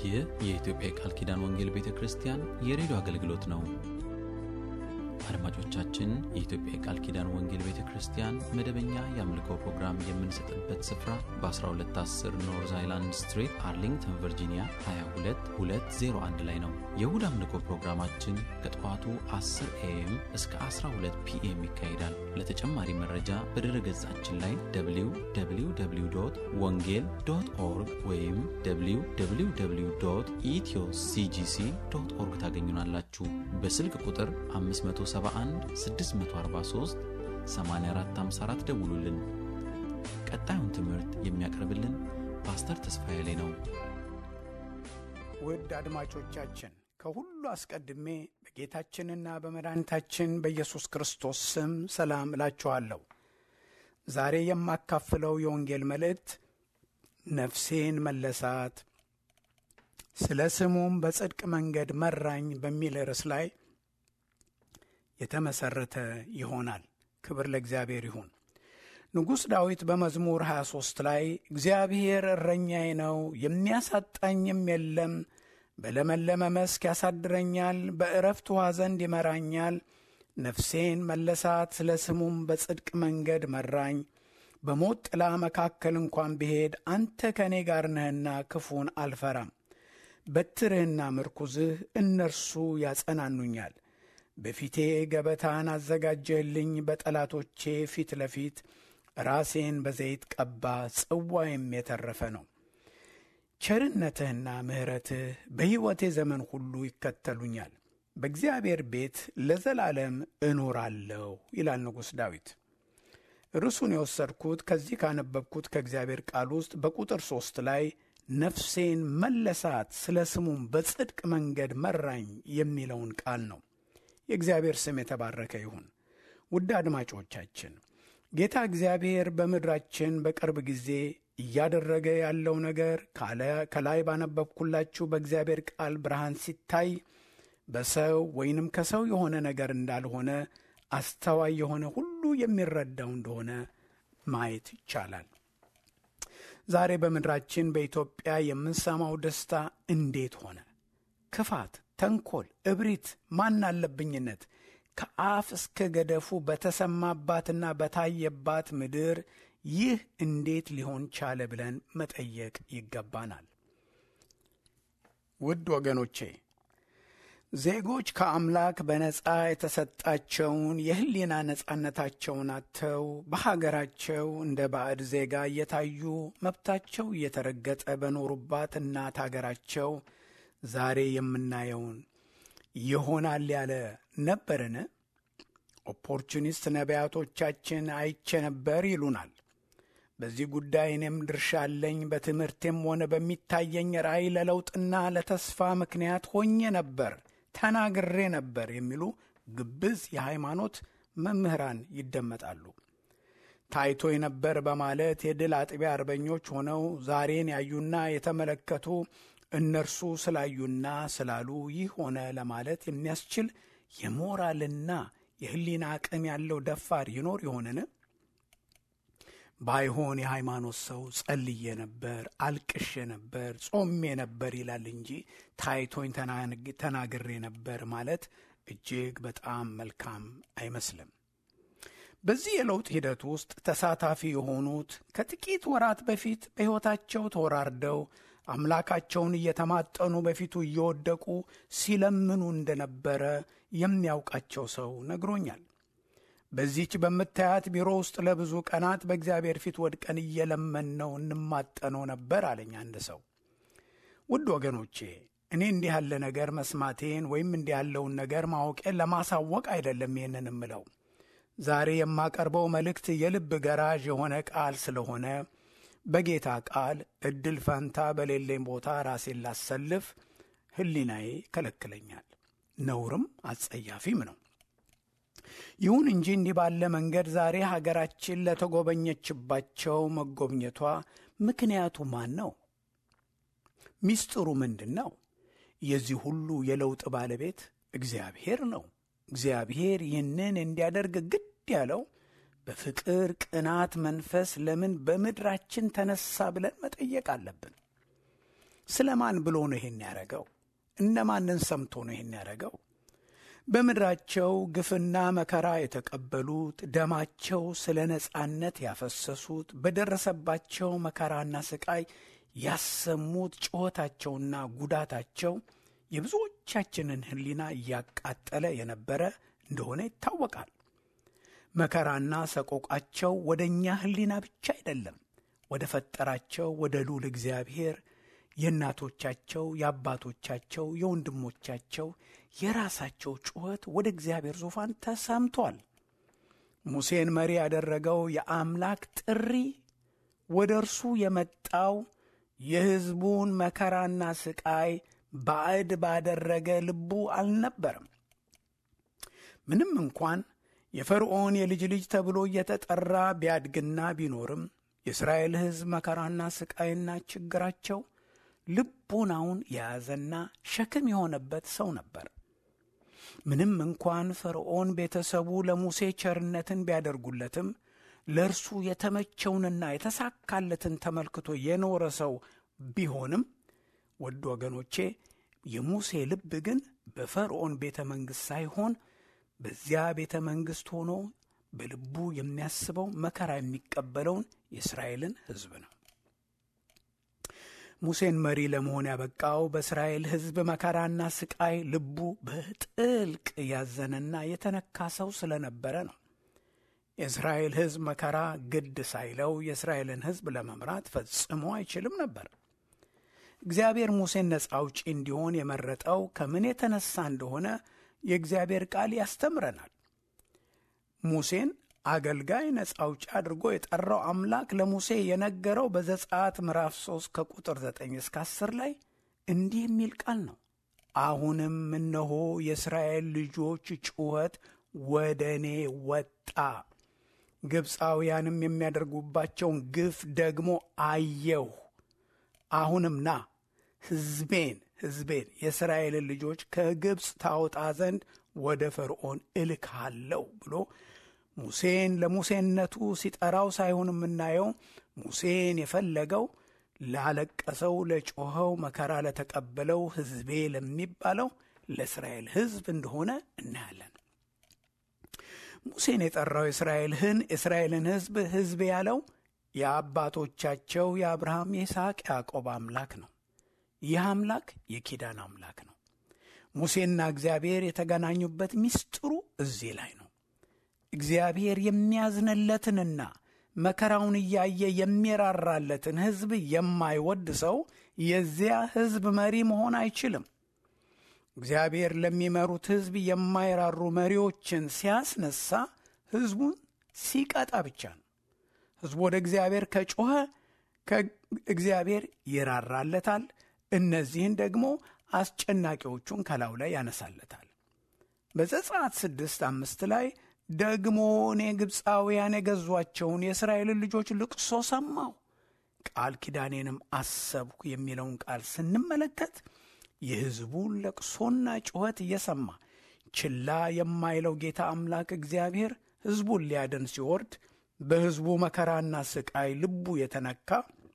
ይህ የኢትዮጵያ የቃል ኪዳን ወንጌል ቤተ ክርስቲያን የሬዲዮ አገልግሎት ነው። አድማጮቻችን፣ የኢትዮጵያ የቃል ኪዳን ወንጌል ቤተ ክርስቲያን መደበኛ የአምልኮ ፕሮግራም የምንሰጥበት ስፍራ በ1210 ኖርዝ አይላንድ ስትሪት አርሊንግተን ቨርጂኒያ 22201 ላይ ነው። የእሁድ አምልኮ ፕሮግራማችን ከጠዋቱ 10 ኤኤም እስከ 12 ፒኤም ይካሄዳል። ለተጨማሪ መረጃ በድረ ገጻችን ላይ www ወንጌል ዶት ኦርግ ወይም www ኢትዮ ሲጂሲ ዶት ኦርግ ታገኙናላችሁ። በስልክ ቁጥር 571 643 8454 ደውሉልን። ቀጣዩን ትምህርት የሚያቀርብልን ፓስተር ተስፋዬ ላይ ነው። ውድ አድማጮቻችን ከሁሉ አስቀድሜ በጌታችንና በመድኃኒታችን በኢየሱስ ክርስቶስ ስም ሰላም እላችኋለሁ። ዛሬ የማካፍለው የወንጌል መልእክት ነፍሴን መለሳት፣ ስለ ስሙም በጽድቅ መንገድ መራኝ በሚል ርዕስ ላይ የተመሠረተ ይሆናል። ክብር ለእግዚአብሔር ይሁን። ንጉሥ ዳዊት በመዝሙር 23 ላይ እግዚአብሔር እረኛዬ ነው፣ የሚያሳጣኝም የለም በለመለመ መስክ ያሳድረኛል፣ በዕረፍት ውኃ ዘንድ ይመራኛል። ነፍሴን መለሳት፣ ስለ ስሙም በጽድቅ መንገድ መራኝ። በሞት ጥላ መካከል እንኳን ብሄድ አንተ ከእኔ ጋር ነህና ክፉን አልፈራም። በትርህና ምርኩዝህ እነርሱ ያጸናኑኛል። በፊቴ ገበታን አዘጋጀህልኝ፣ በጠላቶቼ ፊት ለፊት ራሴን በዘይት ቀባ፣ ጽዋዬም የተረፈ ነው። ቸርነትህና ምሕረትህ በሕይወቴ ዘመን ሁሉ ይከተሉኛል። በእግዚአብሔር ቤት ለዘላለም እኖራለሁ ይላል ንጉሥ ዳዊት። ርዕሱን የወሰድኩት ከዚህ ካነበብኩት ከእግዚአብሔር ቃል ውስጥ በቁጥር ሦስት ላይ ነፍሴን መለሳት፣ ስለ ስሙም በጽድቅ መንገድ መራኝ የሚለውን ቃል ነው። የእግዚአብሔር ስም የተባረከ ይሁን። ውድ አድማጮቻችን ጌታ እግዚአብሔር በምድራችን በቅርብ ጊዜ እያደረገ ያለው ነገር ከላይ ባነበብኩላችሁ በእግዚአብሔር ቃል ብርሃን ሲታይ በሰው ወይንም ከሰው የሆነ ነገር እንዳልሆነ አስተዋይ የሆነ ሁሉ የሚረዳው እንደሆነ ማየት ይቻላል። ዛሬ በምድራችን በኢትዮጵያ የምንሰማው ደስታ እንዴት ሆነ? ክፋት፣ ተንኮል፣ እብሪት፣ ማን አለብኝነት ከአፍ እስከ ገደፉ በተሰማባትና በታየባት ምድር ይህ እንዴት ሊሆን ቻለ ብለን መጠየቅ ይገባናል። ውድ ወገኖቼ ዜጎች ከአምላክ በነጻ የተሰጣቸውን የሕሊና ነጻነታቸውን አጥተው በሀገራቸው እንደ ባዕድ ዜጋ እየታዩ መብታቸው እየተረገጠ በኖሩባት እናት አገራቸው ዛሬ የምናየውን ይሆናል ያለ ነበርን? ኦፖርቹኒስት ነቢያቶቻችን አይቼ ነበር ይሉናል። በዚህ ጉዳይ እኔም ድርሻ አለኝ። በትምህርቴም ሆነ በሚታየኝ ራእይ ለለውጥና ለተስፋ ምክንያት ሆኜ ነበር፣ ተናግሬ ነበር የሚሉ ግብዝ የሃይማኖት መምህራን ይደመጣሉ። ታይቶ ነበር በማለት የድል አጥቢያ አርበኞች ሆነው ዛሬን ያዩና የተመለከቱ እነርሱ ስላዩና ስላሉ ይህ ሆነ ለማለት የሚያስችል የሞራልና የሕሊና አቅም ያለው ደፋር ይኖር ይሆንን? ባይሆን የሃይማኖት ሰው ጸልዬ ነበር፣ አልቅሼ ነበር፣ ጾሜ ነበር ይላል እንጂ ታይቶኝ ተናግሬ ነበር ማለት እጅግ በጣም መልካም አይመስልም። በዚህ የለውጥ ሂደት ውስጥ ተሳታፊ የሆኑት ከጥቂት ወራት በፊት በሕይወታቸው ተወራርደው አምላካቸውን እየተማጠኑ በፊቱ እየወደቁ ሲለምኑ እንደነበረ የሚያውቃቸው ሰው ነግሮኛል። በዚች በምታያት ቢሮ ውስጥ ለብዙ ቀናት በእግዚአብሔር ፊት ወድቀን እየለመንነው እንማጠነው ነበር አለኝ አንድ ሰው። ውድ ወገኖቼ እኔ እንዲህ ያለ ነገር መስማቴን ወይም እንዲህ ያለውን ነገር ማወቄን ለማሳወቅ አይደለም ይህንን እምለው። ዛሬ የማቀርበው መልእክት የልብ ገራዥ የሆነ ቃል ስለሆነ በጌታ ቃል እድል ፈንታ በሌለኝ ቦታ ራሴን ላሰልፍ ሕሊናዬ ይከለክለኛል። ነውርም አጸያፊም ነው። ይሁን እንጂ እንዲህ ባለ መንገድ ዛሬ ሀገራችን ለተጎበኘችባቸው መጎብኘቷ ምክንያቱ ማን ነው? ሚስጥሩ ምንድን ነው? የዚህ ሁሉ የለውጥ ባለቤት እግዚአብሔር ነው። እግዚአብሔር ይህንን እንዲያደርግ ግድ ያለው በፍቅር ቅናት መንፈስ ለምን በምድራችን ተነሳ ብለን መጠየቅ አለብን። ስለ ማን ብሎ ነው ይሄን ያደረገው? እነማንን ሰምቶ ነው ይሄን ያደረገው? በምድራቸው ግፍና መከራ የተቀበሉት ደማቸው ስለ ነጻነት ያፈሰሱት በደረሰባቸው መከራና ስቃይ ያሰሙት ጩኸታቸውና ጉዳታቸው የብዙዎቻችንን ሕሊና እያቃጠለ የነበረ እንደሆነ ይታወቃል። መከራና ሰቆቃቸው ወደ እኛ ሕሊና ብቻ አይደለም፣ ወደ ፈጠራቸው ወደ ልዑል እግዚአብሔር የእናቶቻቸው፣ የአባቶቻቸው፣ የወንድሞቻቸው የራሳቸው ጩኸት ወደ እግዚአብሔር ዙፋን ተሰምቷል። ሙሴን መሪ ያደረገው የአምላክ ጥሪ ወደ እርሱ የመጣው የሕዝቡን መከራና ስቃይ ባዕድ ባደረገ ልቡ አልነበረም። ምንም እንኳን የፈርዖን የልጅ ልጅ ተብሎ እየተጠራ ቢያድግና ቢኖርም የእስራኤል ሕዝብ መከራና ስቃይና ችግራቸው ልቡናውን የያዘና ሸክም የሆነበት ሰው ነበር። ምንም እንኳን ፈርዖን ቤተሰቡ ለሙሴ ቸርነትን ቢያደርጉለትም ለእርሱ የተመቸውንና የተሳካለትን ተመልክቶ የኖረ ሰው ቢሆንም ወድ ወገኖቼ የሙሴ ልብ ግን በፈርዖን ቤተ መንግሥት ሳይሆን በዚያ ቤተ መንግሥት ሆኖ በልቡ የሚያስበው መከራ የሚቀበለውን የእስራኤልን ሕዝብ ነው። ሙሴን መሪ ለመሆን ያበቃው በእስራኤል ሕዝብ መከራና ስቃይ ልቡ በጥልቅ ያዘነና የተነካ ሰው ስለነበረ ነው። የእስራኤል ሕዝብ መከራ ግድ ሳይለው የእስራኤልን ሕዝብ ለመምራት ፈጽሞ አይችልም ነበር። እግዚአብሔር ሙሴን ነፃ አውጪ እንዲሆን የመረጠው ከምን የተነሳ እንደሆነ የእግዚአብሔር ቃል ያስተምረናል። ሙሴን አገልጋይ ነፃ አውጪ አድርጎ የጠራው አምላክ ለሙሴ የነገረው በዘጸአት ምዕራፍ 3 ከቁጥር 9 እስከ 10 ላይ እንዲህ የሚል ቃል ነው። አሁንም እነሆ የእስራኤል ልጆች ጩኸት ወደ እኔ ወጣ፣ ግብፃውያንም የሚያደርጉባቸውን ግፍ ደግሞ አየሁ። አሁንም ና ሕዝቤን ሕዝቤን የእስራኤልን ልጆች ከግብፅ ታወጣ ዘንድ ወደ ፈርዖን እልካለሁ ብሎ ሙሴን ለሙሴነቱ ሲጠራው ሳይሆን የምናየው ሙሴን የፈለገው ላለቀሰው፣ ለጮኸው፣ መከራ ለተቀበለው ሕዝቤ ለሚባለው ለእስራኤል ሕዝብ እንደሆነ እናያለን። ሙሴን የጠራው የእስራኤልህን የእስራኤልን ሕዝብ ሕዝብ ያለው የአባቶቻቸው የአብርሃም የይስሐቅ ያዕቆብ አምላክ ነው። ይህ አምላክ የኪዳን አምላክ ነው። ሙሴና እግዚአብሔር የተገናኙበት ምስጢሩ እዚህ ላይ ነው። እግዚአብሔር የሚያዝንለትንና መከራውን እያየ የሚራራለትን ሕዝብ የማይወድ ሰው የዚያ ሕዝብ መሪ መሆን አይችልም። እግዚአብሔር ለሚመሩት ሕዝብ የማይራሩ መሪዎችን ሲያስነሳ ሕዝቡን ሲቀጣ ብቻ ነው። ሕዝቡ ወደ እግዚአብሔር ከጮኸ ከእግዚአብሔር ይራራለታል። እነዚህን ደግሞ አስጨናቂዎቹን ከላዩ ላይ ያነሳለታል። በዘጸአት ስድስት አምስት ላይ ደግሞ እኔ ግብፃውያን የገዟቸውን የእስራኤልን ልጆች ልቅሶ ሰማሁ፣ ቃል ኪዳኔንም አሰብኩ የሚለውን ቃል ስንመለከት የሕዝቡን ለቅሶና ጩኸት እየሰማ ችላ የማይለው ጌታ አምላክ እግዚአብሔር ሕዝቡን ሊያድን ሲወርድ በሕዝቡ መከራና ስቃይ ልቡ የተነካ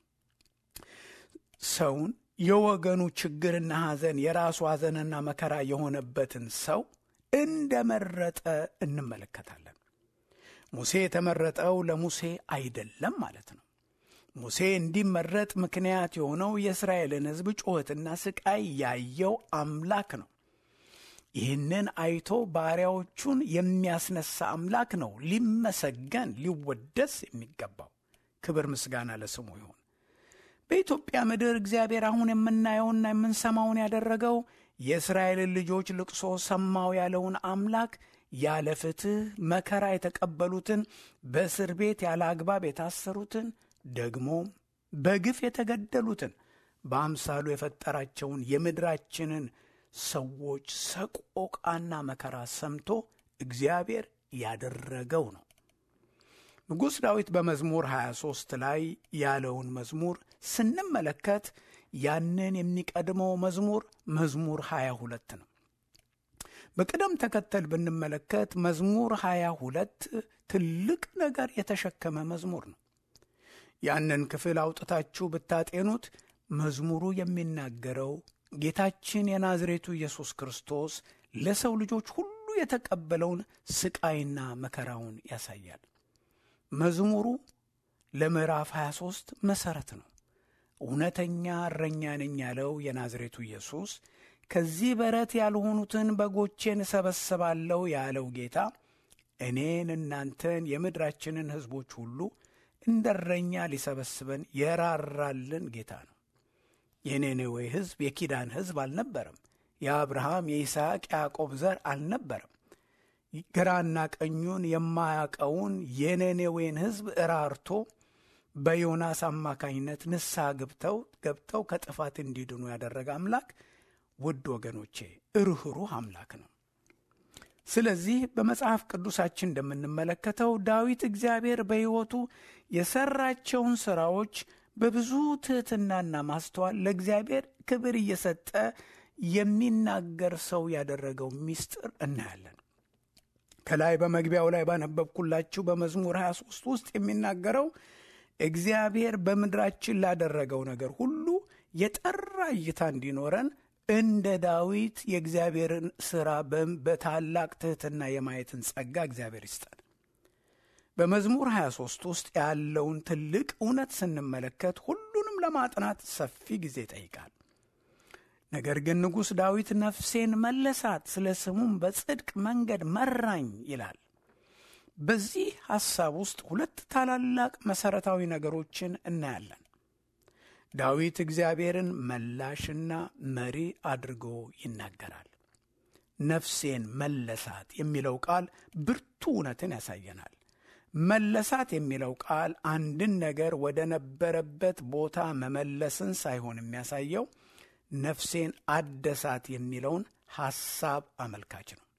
ሰውን የወገኑ ችግርና ሐዘን የራሱ ሐዘንና መከራ የሆነበትን ሰው እንደመረጠ እንመለከታለን። ሙሴ የተመረጠው ለሙሴ አይደለም ማለት ነው። ሙሴ እንዲመረጥ ምክንያት የሆነው የእስራኤልን ሕዝብ ጩኸትና ስቃይ ያየው አምላክ ነው። ይህንን አይቶ ባሪያዎቹን የሚያስነሳ አምላክ ነው ሊመሰገን ሊወደስ የሚገባው። ክብር ምስጋና ለስሙ ይሁን። በኢትዮጵያ ምድር እግዚአብሔር አሁን የምናየውና የምንሰማውን ያደረገው የእስራኤልን ልጆች ልቅሶ ሰማው ያለውን አምላክ ያለ ፍትሕ መከራ የተቀበሉትን በእስር ቤት ያለ አግባብ የታሰሩትን ደግሞ በግፍ የተገደሉትን በአምሳሉ የፈጠራቸውን የምድራችንን ሰዎች ሰቆቃና መከራ ሰምቶ እግዚአብሔር ያደረገው ነው። ንጉሥ ዳዊት በመዝሙር 23 ላይ ያለውን መዝሙር ስንመለከት ያንን የሚቀድመው መዝሙር መዝሙር 22 ነው። በቅደም ተከተል ብንመለከት መዝሙር 22 ትልቅ ነገር የተሸከመ መዝሙር ነው። ያንን ክፍል አውጥታችሁ ብታጤኑት መዝሙሩ የሚናገረው ጌታችን የናዝሬቱ ኢየሱስ ክርስቶስ ለሰው ልጆች ሁሉ የተቀበለውን ስቃይና መከራውን ያሳያል። መዝሙሩ ለምዕራፍ 23 መሠረት ነው። እውነተኛ እረኛ ነኝ ያለው የናዝሬቱ ኢየሱስ ከዚህ በረት ያልሆኑትን በጎቼን እሰበስባለሁ ያለው ጌታ እኔን እናንተን የምድራችንን ሕዝቦች ሁሉ እንደ እረኛ ሊሰበስበን የራራልን ጌታ ነው። የኔኔዌ ሕዝብ የኪዳን ሕዝብ አልነበረም። የአብርሃም የይስሐቅ ያዕቆብ ዘር አልነበረም። ግራና ቀኙን የማያውቀውን የኔኔዌን ሕዝብ እራርቶ በዮናስ አማካኝነት ንስሐ ገብተው ገብተው ከጥፋት እንዲድኑ ያደረገ አምላክ ውድ ወገኖቼ ርኅሩህ አምላክ ነው። ስለዚህ በመጽሐፍ ቅዱሳችን እንደምንመለከተው ዳዊት እግዚአብሔር በሕይወቱ የሠራቸውን ሥራዎች በብዙ ትሕትናና ማስተዋል ለእግዚአብሔር ክብር እየሰጠ የሚናገር ሰው ያደረገው ምስጢር እናያለን። ከላይ በመግቢያው ላይ ባነበብኩላችሁ በመዝሙር 23 ውስጥ የሚናገረው እግዚአብሔር በምድራችን ላደረገው ነገር ሁሉ የጠራ እይታ እንዲኖረን እንደ ዳዊት የእግዚአብሔርን ሥራ በታላቅ ትሕትና የማየትን ጸጋ እግዚአብሔር ይስጠን። በመዝሙር 23 ውስጥ ያለውን ትልቅ እውነት ስንመለከት ሁሉንም ለማጥናት ሰፊ ጊዜ ይጠይቃል። ነገር ግን ንጉሥ ዳዊት ነፍሴን መለሳት፣ ስለ ስሙም በጽድቅ መንገድ መራኝ ይላል። በዚህ ሐሳብ ውስጥ ሁለት ታላላቅ መሠረታዊ ነገሮችን እናያለን። ዳዊት እግዚአብሔርን መላሽና መሪ አድርጎ ይናገራል። ነፍሴን መለሳት የሚለው ቃል ብርቱ እውነትን ያሳየናል። መለሳት የሚለው ቃል አንድን ነገር ወደ ነበረበት ቦታ መመለስን ሳይሆን የሚያሳየው ነፍሴን አደሳት የሚለውን ሐሳብ አመልካች ነው።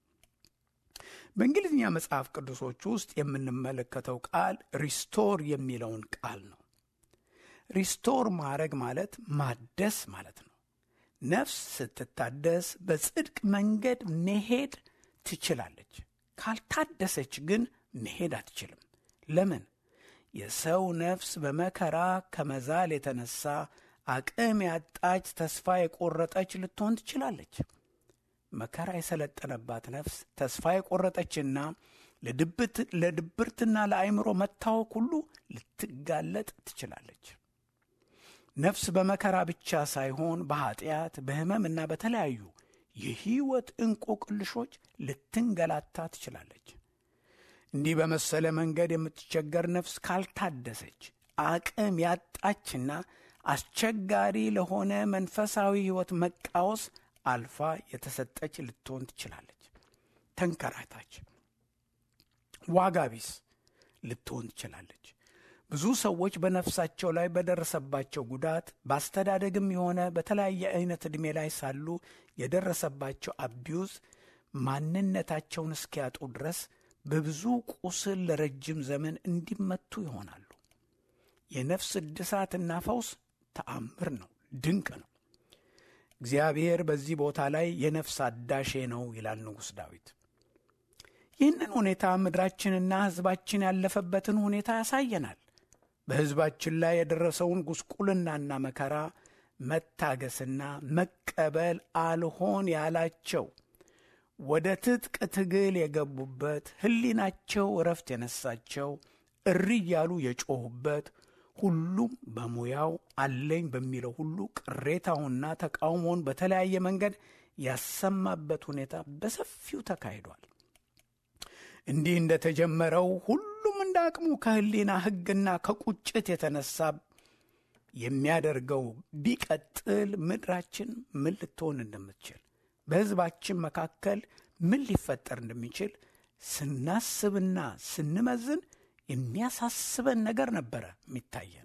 በእንግሊዝኛ መጽሐፍ ቅዱሶች ውስጥ የምንመለከተው ቃል ሪስቶር የሚለውን ቃል ነው። ሪስቶር ማድረግ ማለት ማደስ ማለት ነው። ነፍስ ስትታደስ በጽድቅ መንገድ መሄድ ትችላለች። ካልታደሰች ግን መሄድ አትችልም። ለምን? የሰው ነፍስ በመከራ ከመዛል የተነሳ አቅም ያጣች፣ ተስፋ የቆረጠች ልትሆን ትችላለች። መከራ የሰለጠነባት ነፍስ ተስፋ የቆረጠችና ለድብርትና ለአእምሮ መታወክ ሁሉ ልትጋለጥ ትችላለች። ነፍስ በመከራ ብቻ ሳይሆን በኀጢአት በሕመምና በተለያዩ የሕይወት እንቆቅልሾች ልትንገላታ ትችላለች። እንዲህ በመሰለ መንገድ የምትቸገር ነፍስ ካልታደሰች አቅም ያጣችና አስቸጋሪ ለሆነ መንፈሳዊ ሕይወት መቃወስ አልፋ የተሰጠች ልትሆን ትችላለች። ተንከራታች፣ ዋጋ ቢስ ልትሆን ትችላለች። ብዙ ሰዎች በነፍሳቸው ላይ በደረሰባቸው ጉዳት በአስተዳደግም የሆነ በተለያየ አይነት ዕድሜ ላይ ሳሉ የደረሰባቸው አቢዩዝ ማንነታቸውን እስኪያጡ ድረስ በብዙ ቁስል ለረጅም ዘመን እንዲመቱ ይሆናሉ። የነፍስ እድሳትና ፈውስ ተአምር ነው፣ ድንቅ ነው። እግዚአብሔር በዚህ ቦታ ላይ የነፍስ አዳሼ ነው ይላል ንጉሥ ዳዊት። ይህንን ሁኔታ ምድራችንና ሕዝባችን ያለፈበትን ሁኔታ ያሳየናል። በሕዝባችን ላይ የደረሰውን ጉስቁልናና መከራ መታገስና መቀበል አልሆን ያላቸው ወደ ትጥቅ ትግል የገቡበት ሕሊናቸው እረፍት የነሳቸው እሪ እያሉ የጮኹበት ሁሉም በሙያው አለኝ በሚለው ሁሉ ቅሬታውንና ተቃውሞውን በተለያየ መንገድ ያሰማበት ሁኔታ በሰፊው ተካሂዷል። እንዲህ እንደተጀመረው ሁሉም እንደ አቅሙ ከሕሊና ሕግና ከቁጭት የተነሳ የሚያደርገው ቢቀጥል ምድራችን ምን ልትሆን እንደምትችል በሕዝባችን መካከል ምን ሊፈጠር እንደሚችል ስናስብና ስንመዝን የሚያሳስበን ነገር ነበረ የሚታየን።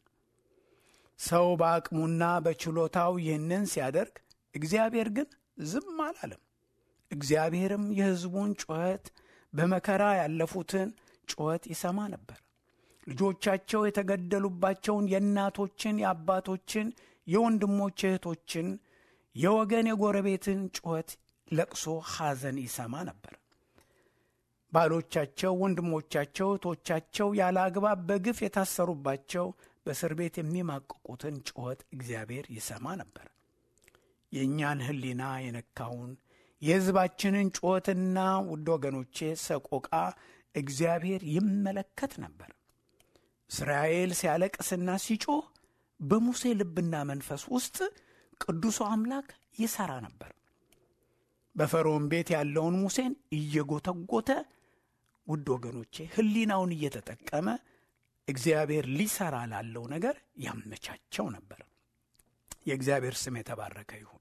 ሰው በአቅሙና በችሎታው ይህንን ሲያደርግ፣ እግዚአብሔር ግን ዝም አላለም። እግዚአብሔርም የሕዝቡን ጩኸት በመከራ ያለፉትን ጩኸት ይሰማ ነበር። ልጆቻቸው የተገደሉባቸውን የእናቶችን፣ የአባቶችን፣ የወንድሞች እህቶችን፣ የወገን የጎረቤትን ጩኸት፣ ለቅሶ፣ ሐዘን ይሰማ ነበር። ባሎቻቸው፣ ወንድሞቻቸው፣ እህቶቻቸው ያለ አግባብ በግፍ የታሰሩባቸው፣ በእስር ቤት የሚማቅቁትን ጩኸት እግዚአብሔር ይሰማ ነበር። የእኛን ሕሊና የነካውን የሕዝባችንን ጩኸትና ውድ ወገኖቼ ሰቆቃ እግዚአብሔር ይመለከት ነበር። እስራኤል ሲያለቅስና ሲጮህ በሙሴ ልብና መንፈስ ውስጥ ቅዱሱ አምላክ ይሠራ ነበር። በፈርዖን ቤት ያለውን ሙሴን እየጎተጎተ ውድ ወገኖቼ ሕሊናውን እየተጠቀመ እግዚአብሔር ሊሠራ ላለው ነገር ያመቻቸው ነበር። የእግዚአብሔር ስም የተባረከ ይሁን።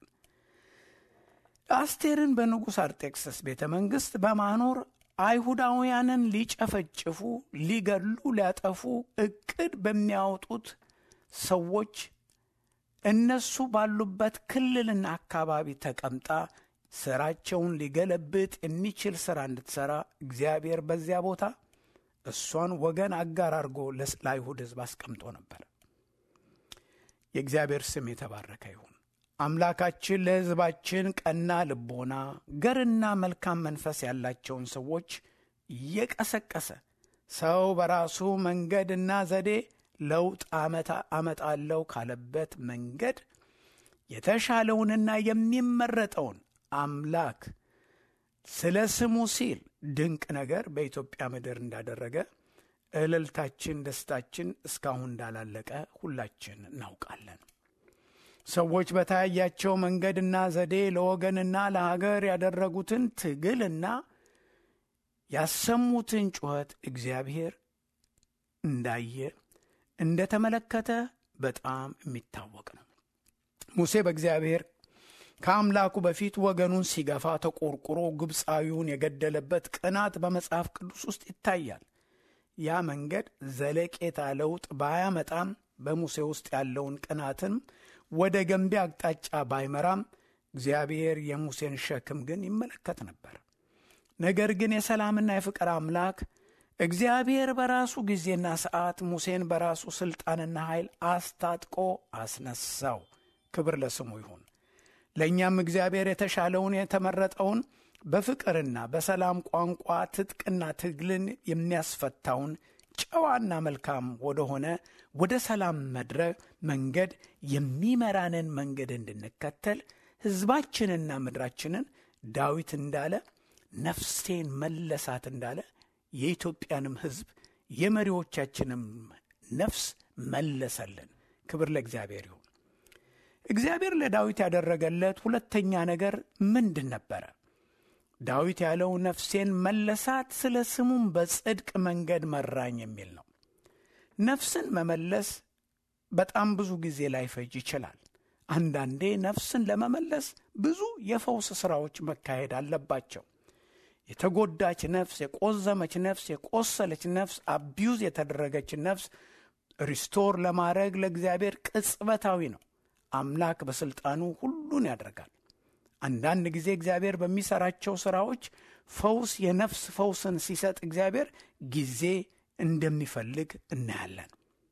አስቴርን በንጉሥ አርጤክስስ ቤተ መንግሥት በማኖር አይሁዳውያንን ሊጨፈጭፉ፣ ሊገሉ፣ ሊያጠፉ ዕቅድ በሚያወጡት ሰዎች እነሱ ባሉበት ክልልና አካባቢ ተቀምጣ ስራቸውን ሊገለብጥ የሚችል ሥራ እንድትሠራ እግዚአብሔር በዚያ ቦታ እሷን ወገን አጋር አድርጎ ለአይሁድ ሕዝብ አስቀምጦ ነበር። የእግዚአብሔር ስም የተባረከ ይሁን። አምላካችን ለሕዝባችን ቀና ልቦና፣ ገርና መልካም መንፈስ ያላቸውን ሰዎች እየቀሰቀሰ ሰው በራሱ መንገድና ዘዴ ለውጥ አመጣለው ካለበት መንገድ የተሻለውንና የሚመረጠውን አምላክ ስለ ስሙ ሲል ድንቅ ነገር በኢትዮጵያ ምድር እንዳደረገ እልልታችን፣ ደስታችን እስካሁን እንዳላለቀ ሁላችን እናውቃለን። ሰዎች በታያቸው መንገድና ዘዴ ለወገንና ለሀገር ያደረጉትን ትግልና ያሰሙትን ጩኸት እግዚአብሔር እንዳየ እንደተመለከተ በጣም የሚታወቅ ነው። ሙሴ በእግዚአብሔር ከአምላኩ በፊት ወገኑን ሲገፋ ተቆርቁሮ ግብፃዊውን የገደለበት ቅናት በመጽሐፍ ቅዱስ ውስጥ ይታያል። ያ መንገድ ዘለቄታ ለውጥ ባያመጣም በሙሴ ውስጥ ያለውን ቅናትን ወደ ገንቢ አቅጣጫ ባይመራም እግዚአብሔር የሙሴን ሸክም ግን ይመለከት ነበር። ነገር ግን የሰላምና የፍቅር አምላክ እግዚአብሔር በራሱ ጊዜና ሰዓት ሙሴን በራሱ ሥልጣንና ኃይል አስታጥቆ አስነሳው። ክብር ለስሙ ይሁን። ለእኛም እግዚአብሔር የተሻለውን የተመረጠውን በፍቅርና በሰላም ቋንቋ ትጥቅና ትግልን የሚያስፈታውን ጨዋና መልካም ወደሆነ ወደ ሰላም መድረክ መንገድ የሚመራንን መንገድ እንድንከተል ሕዝባችንና ምድራችንን ዳዊት እንዳለ ነፍሴን መለሳት እንዳለ የኢትዮጵያንም ሕዝብ የመሪዎቻችንም ነፍስ መለሰልን። ክብር ለእግዚአብሔር ይሁን። እግዚአብሔር ለዳዊት ያደረገለት ሁለተኛ ነገር ምንድን ነበረ? ዳዊት ያለው ነፍሴን መለሳት፣ ስለ ስሙም በጽድቅ መንገድ መራኝ የሚል ነው። ነፍስን መመለስ በጣም ብዙ ጊዜ ላይፈጅ ይችላል። አንዳንዴ ነፍስን ለመመለስ ብዙ የፈውስ ሥራዎች መካሄድ አለባቸው። የተጎዳች ነፍስ፣ የቆዘመች ነፍስ፣ የቆሰለች ነፍስ፣ አቢዩዝ የተደረገች ነፍስ ሪስቶር ለማድረግ ለእግዚአብሔር ቅጽበታዊ ነው። አምላክ በሥልጣኑ ሁሉን ያደርጋል። አንዳንድ ጊዜ እግዚአብሔር በሚሠራቸው ሥራዎች ፈውስ የነፍስ ፈውስን ሲሰጥ እግዚአብሔር ጊዜ እንደሚፈልግ እናያለን።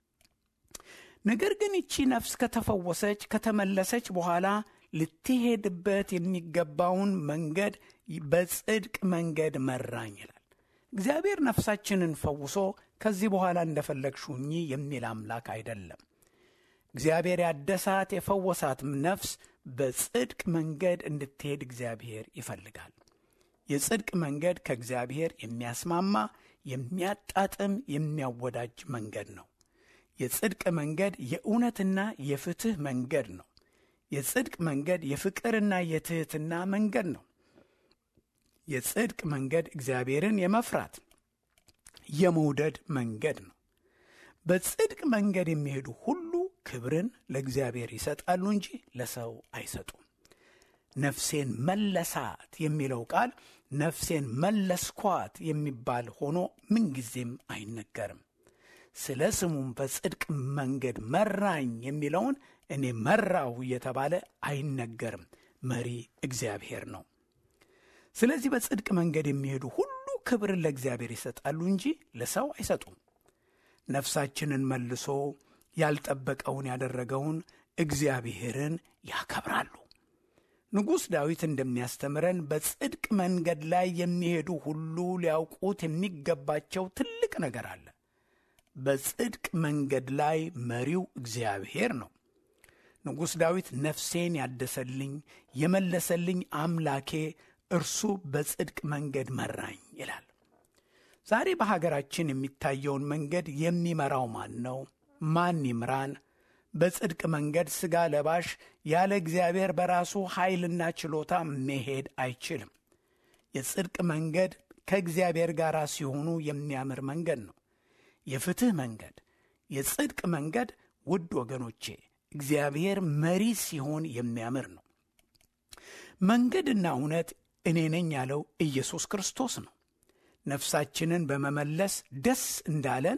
ነገር ግን ይቺ ነፍስ ከተፈወሰች ከተመለሰች በኋላ ልትሄድበት የሚገባውን መንገድ በጽድቅ መንገድ መራኝ ይላል። እግዚአብሔር ነፍሳችንን ፈውሶ ከዚህ በኋላ እንደፈለግሽ ሁኚ የሚል አምላክ አይደለም። እግዚአብሔር ያደሳት የፈወሳት ነፍስ በጽድቅ መንገድ እንድትሄድ እግዚአብሔር ይፈልጋል። የጽድቅ መንገድ ከእግዚአብሔር የሚያስማማ የሚያጣጥም፣ የሚያወዳጅ መንገድ ነው። የጽድቅ መንገድ የእውነትና የፍትሕ መንገድ ነው። የጽድቅ መንገድ የፍቅርና የትሕትና መንገድ ነው። የጽድቅ መንገድ እግዚአብሔርን የመፍራት የመውደድ መንገድ ነው። በጽድቅ መንገድ የሚሄዱ ሁሉ ክብርን ለእግዚአብሔር ይሰጣሉ እንጂ ለሰው አይሰጡም። ነፍሴን መለሳት የሚለው ቃል ነፍሴን መለስኳት የሚባል ሆኖ ምንጊዜም አይነገርም። ስለ ስሙም በጽድቅ መንገድ መራኝ የሚለውን እኔ መራው እየተባለ አይነገርም። መሪ እግዚአብሔር ነው። ስለዚህ በጽድቅ መንገድ የሚሄዱ ሁሉ ክብርን ለእግዚአብሔር ይሰጣሉ እንጂ ለሰው አይሰጡም። ነፍሳችንን መልሶ ያልጠበቀውን ያደረገውን እግዚአብሔርን ያከብራሉ። ንጉሥ ዳዊት እንደሚያስተምረን በጽድቅ መንገድ ላይ የሚሄዱ ሁሉ ሊያውቁት የሚገባቸው ትልቅ ነገር አለ። በጽድቅ መንገድ ላይ መሪው እግዚአብሔር ነው። ንጉሥ ዳዊት ነፍሴን ያደሰልኝ የመለሰልኝ አምላኬ እርሱ በጽድቅ መንገድ መራኝ ይላል። ዛሬ በሀገራችን የሚታየውን መንገድ የሚመራው ማን ነው? ማን ይምራን? በጽድቅ መንገድ ሥጋ ለባሽ ያለ እግዚአብሔር በራሱ ኃይልና ችሎታ መሄድ አይችልም። የጽድቅ መንገድ ከእግዚአብሔር ጋር ሲሆኑ የሚያምር መንገድ ነው። የፍትሕ መንገድ፣ የጽድቅ መንገድ ውድ ወገኖቼ እግዚአብሔር መሪ ሲሆን የሚያምር ነው። መንገድና እውነት እኔ ነኝ ያለው ኢየሱስ ክርስቶስ ነው። ነፍሳችንን በመመለስ ደስ እንዳለን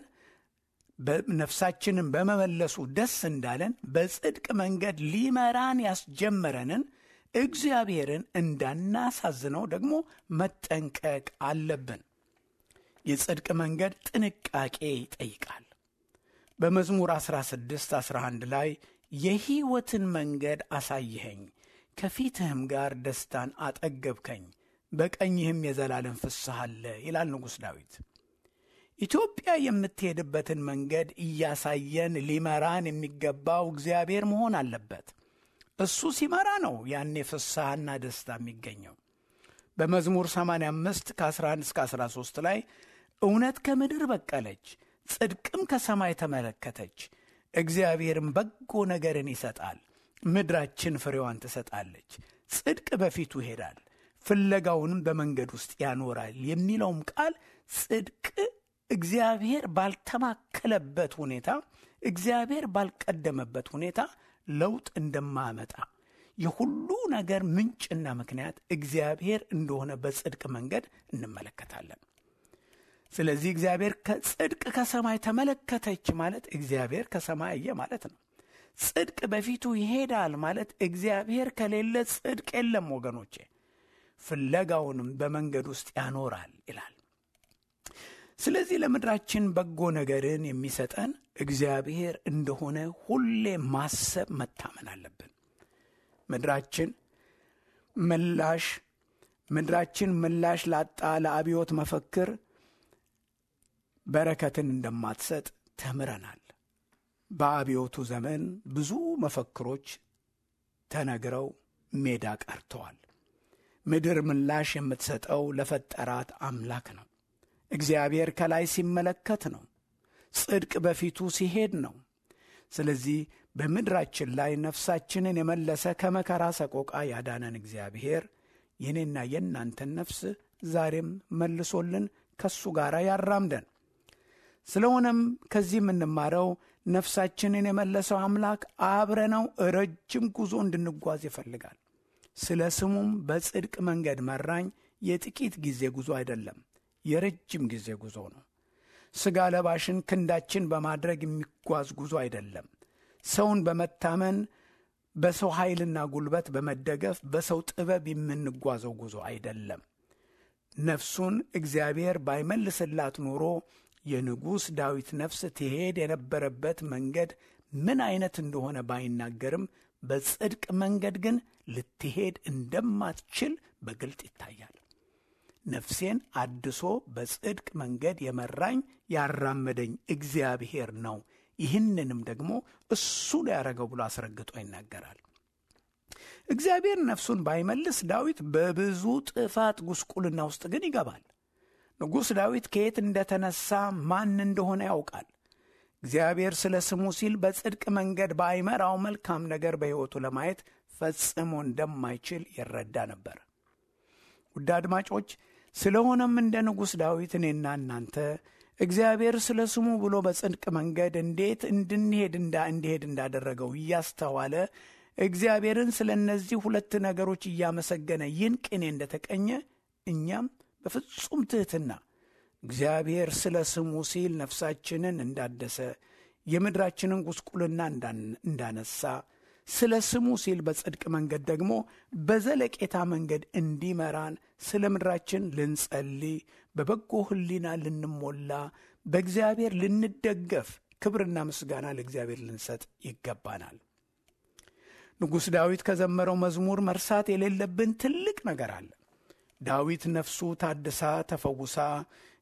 ነፍሳችንን በመመለሱ ደስ እንዳለን በጽድቅ መንገድ ሊመራን ያስጀመረንን እግዚአብሔርን እንዳናሳዝነው ደግሞ መጠንቀቅ አለብን። የጽድቅ መንገድ ጥንቃቄ ይጠይቃል። በመዝሙር 16 11 ላይ የሕይወትን መንገድ አሳይኸኝ፣ ከፊትህም ጋር ደስታን አጠገብከኝ፣ በቀኝህም የዘላለም ፍስሐ አለ ይላል ንጉሥ ዳዊት። ኢትዮጵያ የምትሄድበትን መንገድ እያሳየን ሊመራን የሚገባው እግዚአብሔር መሆን አለበት። እሱ ሲመራ ነው ያኔ ፍስሐና ደስታ የሚገኘው። በመዝሙር 85 ከ11 እስከ 13 ላይ እውነት ከምድር በቀለች፣ ጽድቅም ከሰማይ ተመለከተች፣ እግዚአብሔርም በጎ ነገርን ይሰጣል፣ ምድራችን ፍሬዋን ትሰጣለች። ጽድቅ በፊቱ ይሄዳል፣ ፍለጋውንም በመንገድ ውስጥ ያኖራል የሚለውም ቃል ጽድቅ እግዚአብሔር ባልተማከለበት ሁኔታ እግዚአብሔር ባልቀደመበት ሁኔታ ለውጥ እንደማያመጣ የሁሉ ነገር ምንጭና ምክንያት እግዚአብሔር እንደሆነ በጽድቅ መንገድ እንመለከታለን። ስለዚህ እግዚአብሔር ከጽድቅ ከሰማይ ተመለከተች ማለት እግዚአብሔር ከሰማይ አየ ማለት ነው። ጽድቅ በፊቱ ይሄዳል ማለት እግዚአብሔር ከሌለ ጽድቅ የለም ወገኖቼ። ፍለጋውንም በመንገድ ውስጥ ያኖራል ይላል። ስለዚህ ለምድራችን በጎ ነገርን የሚሰጠን እግዚአብሔር እንደሆነ ሁሌ ማሰብ መታመን አለብን። ምድራችን ምላሽ ምድራችን ምላሽ ላጣ ለአብዮት መፈክር በረከትን እንደማትሰጥ ተምረናል። በአብዮቱ ዘመን ብዙ መፈክሮች ተነግረው ሜዳ ቀርተዋል። ምድር ምላሽ የምትሰጠው ለፈጠራት አምላክ ነው። እግዚአብሔር ከላይ ሲመለከት ነው። ጽድቅ በፊቱ ሲሄድ ነው። ስለዚህ በምድራችን ላይ ነፍሳችንን የመለሰ ከመከራ ሰቆቃ ያዳነን እግዚአብሔር የኔና የእናንተን ነፍስ ዛሬም መልሶልን ከሱ ጋር ያራምደን። ስለሆነም ከዚህ የምንማረው ነፍሳችንን የመለሰው አምላክ አብረነው ረጅም ጉዞ እንድንጓዝ ይፈልጋል። ስለ ስሙም በጽድቅ መንገድ መራኝ የጥቂት ጊዜ ጉዞ አይደለም፣ የረጅም ጊዜ ጉዞ ነው። ሥጋ ለባሽን ክንዳችን በማድረግ የሚጓዝ ጉዞ አይደለም። ሰውን በመታመን በሰው ኃይልና ጉልበት በመደገፍ በሰው ጥበብ የምንጓዘው ጉዞ አይደለም። ነፍሱን እግዚአብሔር ባይመልስላት ኖሮ የንጉሥ ዳዊት ነፍስ ትሄድ የነበረበት መንገድ ምን አይነት እንደሆነ ባይናገርም በጽድቅ መንገድ ግን ልትሄድ እንደማትችል በግልጥ ይታያል። ነፍሴን አድሶ በጽድቅ መንገድ የመራኝ ያራመደኝ እግዚአብሔር ነው፣ ይህንንም ደግሞ እሱ ሊያደረገው ብሎ አስረግጦ ይናገራል። እግዚአብሔር ነፍሱን ባይመልስ ዳዊት በብዙ ጥፋት ጉስቁልና ውስጥ ግን ይገባል። ንጉሥ ዳዊት ከየት እንደተነሳ ማን እንደሆነ ያውቃል። እግዚአብሔር ስለ ስሙ ሲል በጽድቅ መንገድ ባይመራው መልካም ነገር በሕይወቱ ለማየት ፈጽሞ እንደማይችል ይረዳ ነበር። ውድ አድማጮች፣ ስለሆነም እንደ ንጉሥ ዳዊት እኔና እናንተ እግዚአብሔር ስለ ስሙ ብሎ በጽድቅ መንገድ እንዴት እንድንሄድ እንዳ እንዲሄድ እንዳደረገው እያስተዋለ እግዚአብሔርን ስለ እነዚህ ሁለት ነገሮች እያመሰገነ ይህን ቅኔ እንደተቀኘ እኛም በፍጹም ትሕትና እግዚአብሔር ስለ ስሙ ሲል ነፍሳችንን እንዳደሰ የምድራችንን ጉስቁልና እንዳነሳ ስለ ስሙ ሲል በጽድቅ መንገድ ደግሞ በዘለቄታ መንገድ እንዲመራን ስለ ምድራችን ልንጸልይ፣ በበጎ ሕሊና ልንሞላ፣ በእግዚአብሔር ልንደገፍ፣ ክብርና ምስጋና ለእግዚአብሔር ልንሰጥ ይገባናል። ንጉሥ ዳዊት ከዘመረው መዝሙር መርሳት የሌለብን ትልቅ ነገር አለ። ዳዊት ነፍሱ ታድሳ ተፈውሳ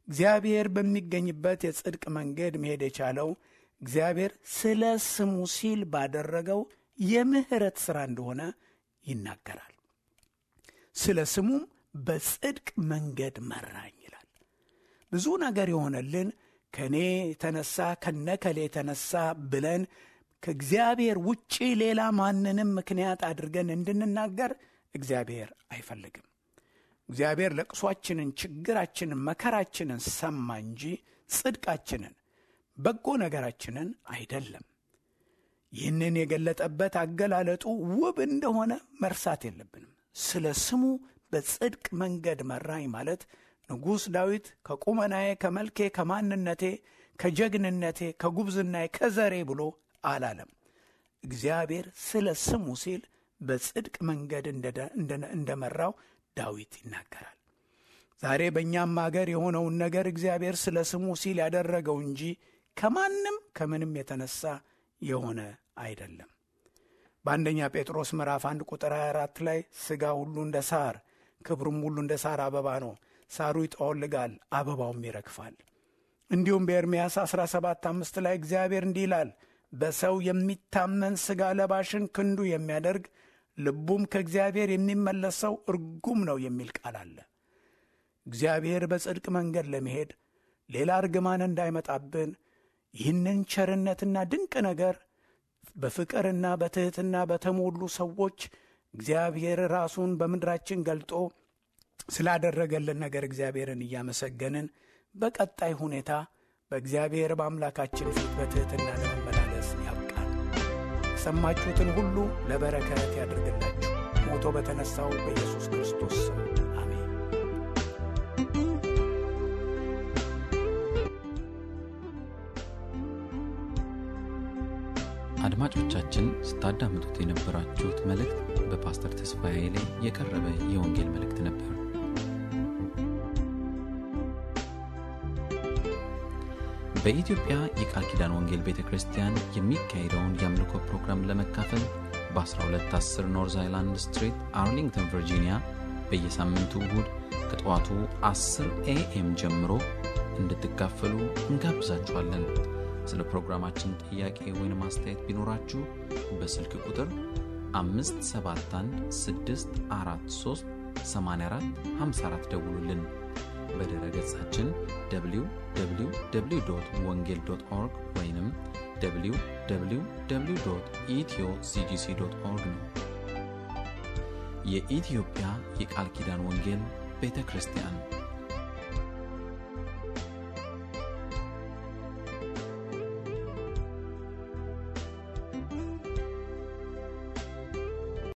እግዚአብሔር በሚገኝበት የጽድቅ መንገድ መሄድ የቻለው እግዚአብሔር ስለ ስሙ ሲል ባደረገው የምህረት ሥራ እንደሆነ ይናገራል። ስለ ስሙም በጽድቅ መንገድ መራኝ ይላል። ብዙ ነገር የሆነልን ከእኔ የተነሳ ከነከሌ የተነሳ ብለን ከእግዚአብሔር ውጪ ሌላ ማንንም ምክንያት አድርገን እንድንናገር እግዚአብሔር አይፈልግም። እግዚአብሔር ለቅሷችንን፣ ችግራችንን፣ መከራችንን ሰማ እንጂ ጽድቃችንን፣ በጎ ነገራችንን አይደለም። ይህንን የገለጠበት አገላለጡ ውብ እንደሆነ መርሳት የለብንም። ስለ ስሙ በጽድቅ መንገድ መራኝ ማለት ንጉሥ ዳዊት ከቁመናዬ፣ ከመልኬ፣ ከማንነቴ፣ ከጀግንነቴ፣ ከጉብዝናዬ፣ ከዘሬ ብሎ አላለም። እግዚአብሔር ስለ ስሙ ሲል በጽድቅ መንገድ እንደመራው ዳዊት ይናገራል። ዛሬ በእኛም አገር የሆነውን ነገር እግዚአብሔር ስለ ስሙ ሲል ያደረገው እንጂ ከማንም ከምንም የተነሳ የሆነ አይደለም። በአንደኛ ጴጥሮስ ምዕራፍ አንድ ቁጥር 24 ላይ ሥጋ ሁሉ እንደ ሳር ክብሩም ሁሉ እንደ ሳር አበባ ነው፣ ሳሩ ይጠወልጋል፣ አበባውም ይረግፋል። እንዲሁም በኤርምያስ 17 አምስት ላይ እግዚአብሔር እንዲህ ይላል በሰው የሚታመን ሥጋ ለባሽን ክንዱ የሚያደርግ ልቡም ከእግዚአብሔር የሚመለስ ሰው እርጉም ነው የሚል ቃል አለ። እግዚአብሔር በጽድቅ መንገድ ለመሄድ ሌላ እርግማን እንዳይመጣብን ይህንን ቸርነትና ድንቅ ነገር በፍቅርና በትሕትና በተሞሉ ሰዎች እግዚአብሔር ራሱን በምድራችን ገልጦ ስላደረገልን ነገር እግዚአብሔርን እያመሰገንን በቀጣይ ሁኔታ በእግዚአብሔር በአምላካችን ፊት በትሕትና ለመመላለስ ያብቃል። የሰማችሁትን ሁሉ ለበረከት ያድርግላችሁ። ሞቶ በተነሳው በኢየሱስ ክርስቶስ ስም አሜን። አድማጮቻችን ስታዳምጡት የነበራችሁት መልእክት በፓስተር ተስፋዬ ላይ የቀረበ የወንጌል መልእክት ነበር። በኢትዮጵያ የቃል ኪዳን ወንጌል ቤተ ክርስቲያን የሚካሄደውን የአምልኮ ፕሮግራም ለመካፈል በ1210 ኖርዝ አይላንድ ስትሪት አርሊንግተን ቨርጂኒያ በየሳምንቱ እሁድ ከጠዋቱ 10 ኤኤም ጀምሮ እንድትካፈሉ እንጋብዛችኋለን። ስለ ፕሮግራማችን ጥያቄ ወይም አስተያየት ቢኖራችሁ በስልክ ቁጥር 571 ደውሉልን። በድረ ገጻችን www ወንጌል ኦርግ ወይም www ኢትዮ ሲጂሲ ኦርግ ነው። የኢትዮጵያ የቃል ኪዳን ወንጌል ቤተ ክርስቲያን